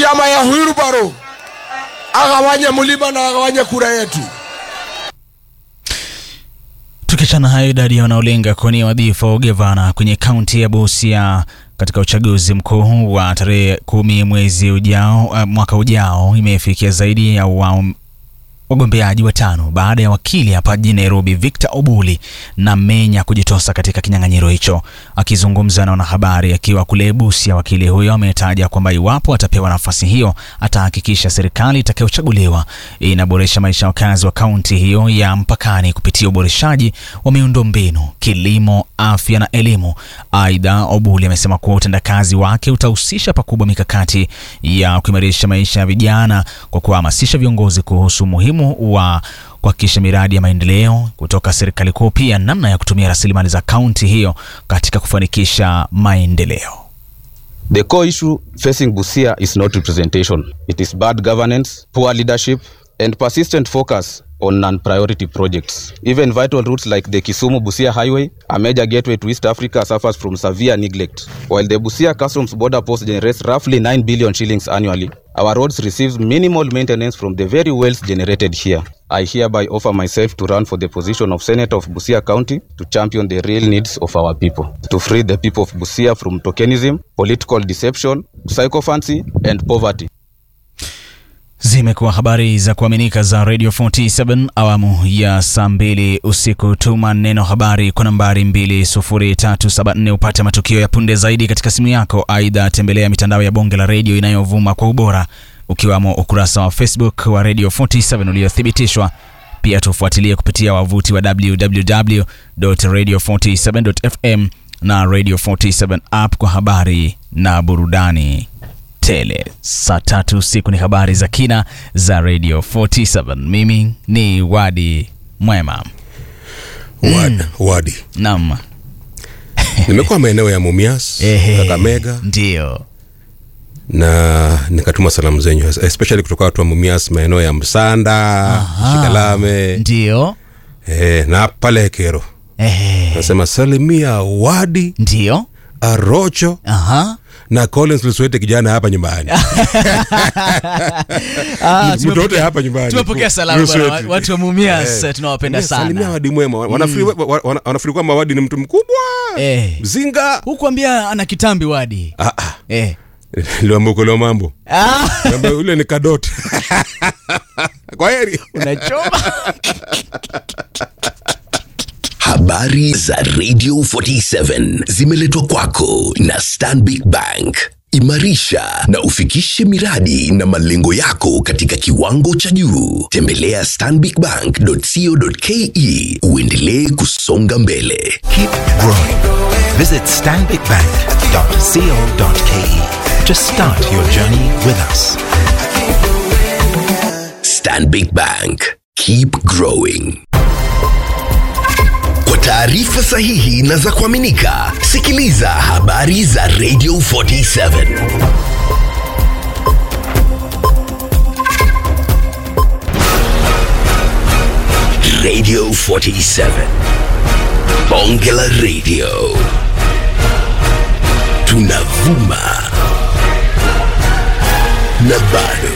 chama ya Wilbaro agawanye mlima na agawanye kura yetu. Tukiachana hayo, idadi ya wanaolenga kuwania wadhifa wa ugavana kwenye kaunti ya Busia katika uchaguzi mkuu wa tarehe kumi mwezi ujao, uh, mwaka ujao imefikia zaidi ya wa wagombeaji watano baada ya wakili hapa jijini Nairobi Victor Obuli na Menya kujitosa katika kinyang'anyiro hicho. Akizungumza na wanahabari akiwa kule Busia, wakili huyo ametaja kwamba iwapo atapewa nafasi hiyo atahakikisha serikali itakayochaguliwa inaboresha maisha ya wakazi wa kaunti hiyo ya mpakani kupitia uboreshaji wa miundombinu, kilimo, afya na elimu. Aidha, Obuli amesema kuwa utendakazi wake utahusisha pakubwa mikakati ya kuimarisha maisha ya vijana kwa kuhamasisha viongozi kuhusu umuhimu wa kuhakikisha miradi ya maendeleo kutoka serikali kuu, pia namna ya kutumia rasilimali za kaunti hiyo katika kufanikisha maendeleo. The core issue facing Busia is not representation. It is bad governance, poor leadership, and persistent focus on non-priority projects. Even vital routes like the Kisumu-Busia Highway, a major gateway to East Africa, suffers from severe neglect. While the Busia Customs Border Post generates roughly 9 billion shillings annually, our roads receive minimal maintenance from the very wealth generated here. I hereby offer myself to run for the position of Senator of Busia County to champion the real needs of our people, to free the people of Busia from tokenism, political deception, psychophancy, and poverty. Zimekuwa habari za kuaminika za Radio 47 awamu ya saa mbili usiku. Tuma neno habari kwa nambari 20374 upate matukio ya punde zaidi katika simu yako. Aidha, tembelea mitandao ya bonge la redio inayovuma kwa ubora ukiwamo ukurasa wa Facebook wa Radio 47 uliothibitishwa. Pia tufuatilie kupitia wavuti wa www.radio47.fm na Radio 47 app kwa habari na burudani tele. Saa tatu usiku ni habari za kina za Radio 47. Mimi ni Wadi Mwema. Wad, Wadi. Naam. Nimekuwa maeneo ya Mumias, Ehe, Kakamega Ndio. na nikatuma salamu zenyu especially kutoka watu wa Mumias maeneo ya Msanda, Shikalame Ndio. eh, na pale Kero. Ehe. Nasema salimia Wadi, Ndio. Arocho Aha. na Collins Luswete kijana hapa nyumbani. Ah, Mtu wote hapa nyumbani. Tumepokea salamu bwana, Luswete. watu wa Mumias Eh. tunawapenda Salimia sana. Wadi mwema. Wanafikiri wa- wa- wanafikiri kwamba Wadi ni mtu mkubwa. Eh. Mzinga. Hukuambia ana kitambi Wadi. Ah ah. Eh. Liwambuko lio mambo. Ah, Kwamba yule ni kadot. Kwa heri. unachoma. Habari za Radio 47 zimeletwa kwako na Stanbic Bank. Imarisha na ufikishe miradi na malengo yako katika kiwango cha juu. Tembelea stanbicbank.co.ke uendelee kusonga mbele. Keep growing. Visit stanbicbank.co.ke to start your journey with us. Stanbic Bank. Keep growing. Kwa taarifa sahihi na za kuaminika, sikiliza habari za Radio 47. Radio 47. Bonge la Radio. Tunavuma na bado